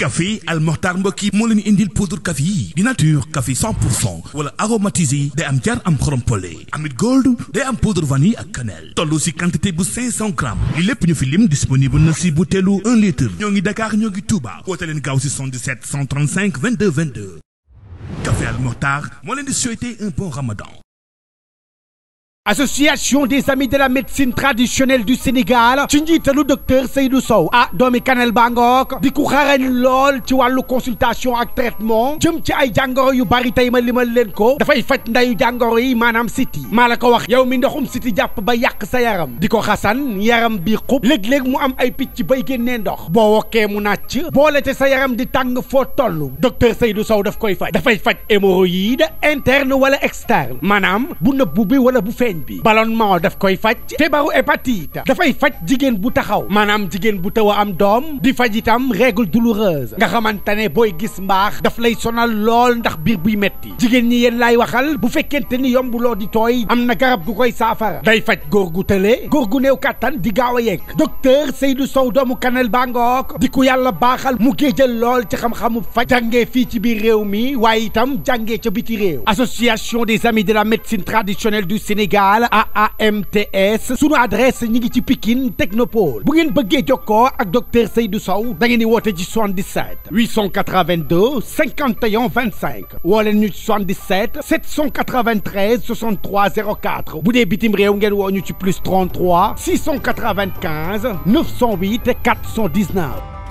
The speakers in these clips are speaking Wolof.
café Al Mokhtar mbokk yi moo leen indil poudre café yi di nature café 100 pour cent wala aromatisé day am jar am xorom pole amit gold day am poudre vanille ak cannelle toll si quantité bu 500 grammes li lépp ñu fi lim disponible na si butéelu 1 litre ñoo ngi Dakar ñoo ngi Touba woote leen gaaw si 77 135 22 22 café Al Mokhtar moo leen di souhaiter un bon ramadan association des amis de la médecine traditionnelle du Sénégal ci njiitalu docteur Seydou Sow ah doomi Kanel Bangook di ku xarañ lool ci wàllu consultation ak traitement jëm ci ay jàngoro yu bari tey ma limal leen ko dafay faj ndayu jàngoro yi maanaam siti maa la ko wax yow mi ndoxum siti jàpp ba yàq sa yaram di ko xasan yaram bi xub léeg-léeg mu am ay picc bay génnee ndox boo wokkee mu nàcc boole te sa yaram di tàng foo toll docteur Seydou Sow daf koy faj dafay faj hémorroïde interne wala externe maanaam bu nëbbu bi wala bu feeñ bi ballonnement daf koy faj feebaru hépatite dafay faj jigéen bu taxaw maanaam jigéen bu taw a am doom di faj itam règle douloureuse nga xamante ne booy gis mbaax daf lay sonal lool ndax biir buy metti jigéen ñi yéen laay waxal bu fekkente ni yombuloo di tooy am na garab gu koy saafara day faj góor gu tële góor gu néew kàttan di gaaw a yegg docteur Seydou Sow doomu Kanel Bangook di ku yàlla baaxal mu géejal lool ci xam-xamu faj jàngee fii ci biir réew mi waaye itam jàngee ca biti réew association des amis de la médecine traditionnelle du Sénégal AAMTS sunu adresse ñi ngi ci Pikine Technopole bu ngeen bëggee jokkoo ak docteur Seydou Sow da ngeen di woote ci 77 882 51 25 woo leen ñu ci 77 793 63 04 bu dee bitim réew ngeen woo ñu ci plus 33 695 908 419.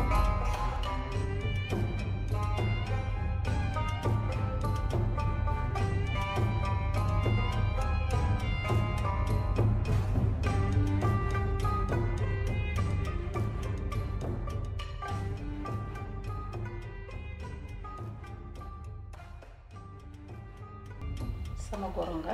sama goro nga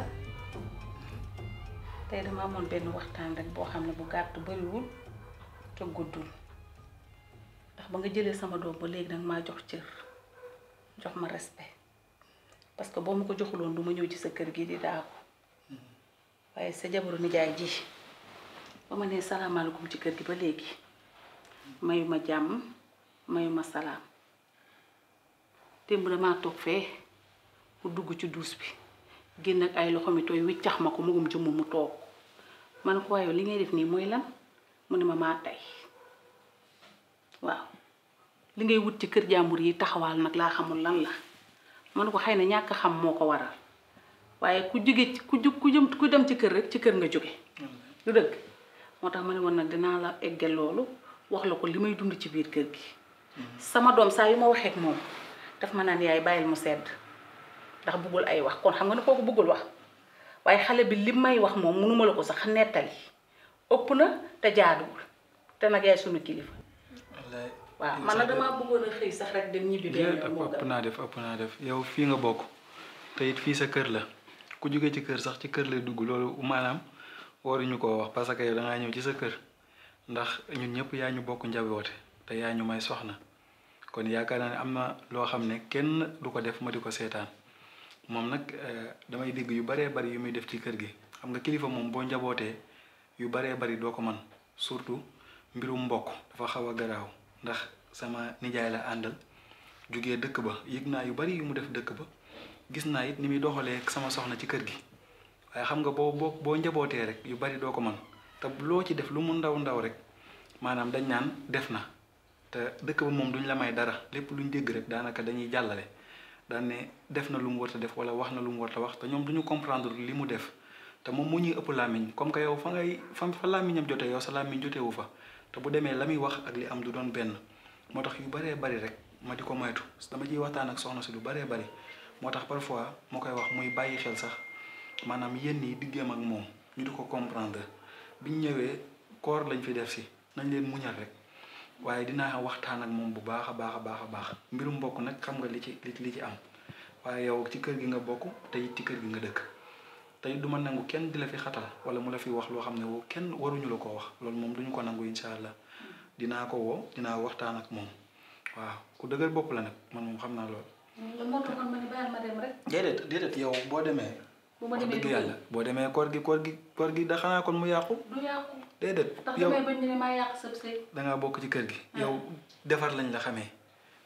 tey dama amoon benn waxtaan rek boo xam ne bu gàtt bariwul te guddul ndax ba nga jëlee sama doom ba léegi danga maa jox cër jox ma respect parce que boo ma ko joxuloon du ma ñëw ci sa kër gi di daaku waaye sa jabaru nijaay ji ba ma nee salaamaaleykum ci kër gi ba léegi mayu ma jàmm mayu ma salaam démb damaa toog fee mu dugg ci duus bi génn ak ay loxo mi tooy wiccax ma ko mugum jëmm mu toog man ko waaye li ngay def nii mooy lan mu ne ma maa tey waaw li ngay wut ci kër jàmbur yi taxawaal nag laa xamul lan la man ko xëy na ñàkk xam moo ko waral waaye ku jóge ci ku ku jëm ku dem ci kër rek ci kër nga jóge lu dëgg moo tax ma ne woon nag dinaa la eggal loolu wax la ko li may dund ci biir kër gi sama doom saa yu ma waxee ak moom daf ma naan yaay bàyyil mu sedd ndax bëggul ay wax kon xam nga ne kooku bëggul wax waaye xale bi li may wax moom mënuma la ko sax nettali ëpp na te jaaduwul te nag yaay sunu kilifa. waaw man nag damaa bëggoon a xëy sax rek dem ñibbi benn yoon moo ëpp naa def ëpp naa def yow fii nga bokk te it fii sa kër la ku jóge ci kër sax ci kër lay dugg loolu maanaam waruñu koo wax parce que yow dangaa ñëw ci sa kër ndax ñun ñëpp yaa ñu bokk njaboote te yaa ñu may soxna kon yaakaar naa ne am na loo xam ne kenn du ko def ma di ko seetaan. moom nag damay dégg yu baree bari yu muy def ci kër gi xam nga kilifa moom boo njabootee yu baree bari doo ko man surtout mbirum mbokk dafa xaw a garaaw ndax sama nijaay la àndal jugee dëkk ba yëg naa yu bari yu mu def dëkk ba gis naa it ni muy doxalee sama soxna ci kër gi waaye xam nga boo boo boo njabootee rek yu bari doo ko man te loo ci def lu mu ndaw ndaw rek maanaam dañ naan def na te dëkk ba moom duñ la may dara lépp luñ dégg rek daanaka dañuy jàllale daan ne def na lu mu war a def wala wax na lu mu war a wax te ñoom duñu comprendre li mu def te moom mu ñuy ëpp làmmiñ comme que yow fa ngay fa fa làmmiñam jotee yow sa làmmiñ jotewu fa te bu demee la muy wax ak li am du doon benn moo tax yu baree bari rek ma di ko moytu dama ciy waxtaan ak soxna si lu baree bari moo tax parfois moo koy wax muy bàyyi xel sax maanaam yenn yi diggeem ak moom ñu di ko comprendre biñ ñëwee koor lañ fi def si nañ leen muñal rek waaye dinaa waxtaan ak moom bu baax a baax a baax a baax mbirum mbokk nag xam nga li ci li ci am waaye yow ci kër gi nga bokk te it ci kër gi nga dëkk te it du ma nangu kenn di la fi xatal wala mu la fi wax loo xam ne woo kenn waruñu la ko wax loolu moom duñu ko nangu incha allah dinaa ko woo dinaa waxtaan ak moom waaw ku dëgër bopp la nag man moom xam naa loolu. lan moo taxoon ma ne bàyyil ma dem rek. déedéet déedéet yow boo demee. bu ma wax demee dëgg du yàlla boo demee koor gi koor gi koor gi da xanaa kon mu yàqu. du yàqu déedéet ndax yow damay bañ ne maa yàq sab sëy dangaa bokk ci kër gi. Ah. yow defar lañ la xamee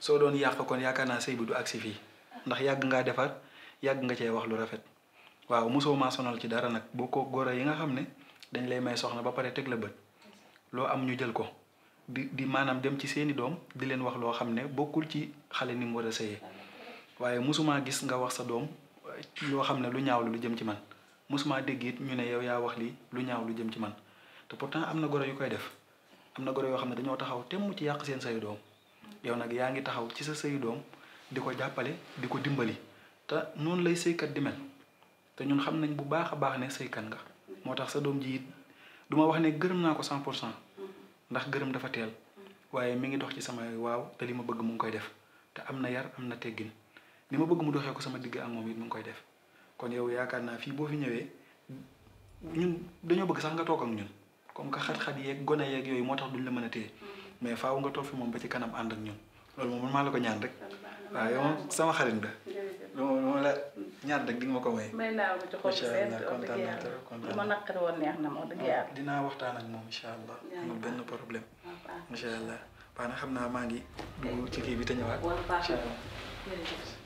soo doon yàq kon yaakaar naa sëy bi du agsi fii ndax yàgg ngaa defar yàgg nga cee wax lu rafet waaw mosoo maa sonal ci dara nag boo ko goro yi nga xam ne dañ lay may soxna ba pare teg la bët loo am ñu jël ko di di maanaam dem ci seeni doom di leen wax loo xam ne bokkul ci xale ni mu war a sëyee waaye mosumaa gis nga wax sa doom loo xam ne lu ñaaw lu jëm ci man mosumaa dégg it ñu ne yow yaa wax lii lu ñaaw lu jëm ci man te pourtant am na goro yu koy def am na goro yoo xam ne dañoo taxaw temm ci yàq seen sayu doom yow nag yaa ngi taxaw ci sa sayu doom di ko jàppale di ko dimbali te noonu lay sëykat di mel te ñun xam nañ bu baax a baax ne sëykat nga moo tax sa doom ji it du ma wax ne gërëm naa ko 100 pour cent ndax gërëm dafa teel waaye mi ngi dox ci sama waaw te li ma bëgg mu ngi koy def te am na yar am na teggin ni ma bëgg mu doxee ko sama digg ak moom it mu ngi koy def kon yow yaakaar naa fii boo fi ñëwee ñun dañoo bëgg sax nga toog ak ñun comme que xat-xat yeeg gone yeeg yooyu moo tax duñ la mën a téye mais faaw nga toog fi moom ba ci kanam ànd ak ñun loolu moom man maa la ko ñaan rek waaw yow moom sama xarit nga loolu moom la ñaan rek di nga ma ko may. may naa ko ci xol incha seen allah wax kontaan dëgg naa yàlla trop kontaan lu ma naa. naqari woon neex na ma wax dëgg yàlla dinaa waxtaan ak moom incha allah amul benn problème waaw baax incha allah baax na xam naa maa ngi dugg ci kii bi te ñëwaat wala baax incha na allah. jërëjëf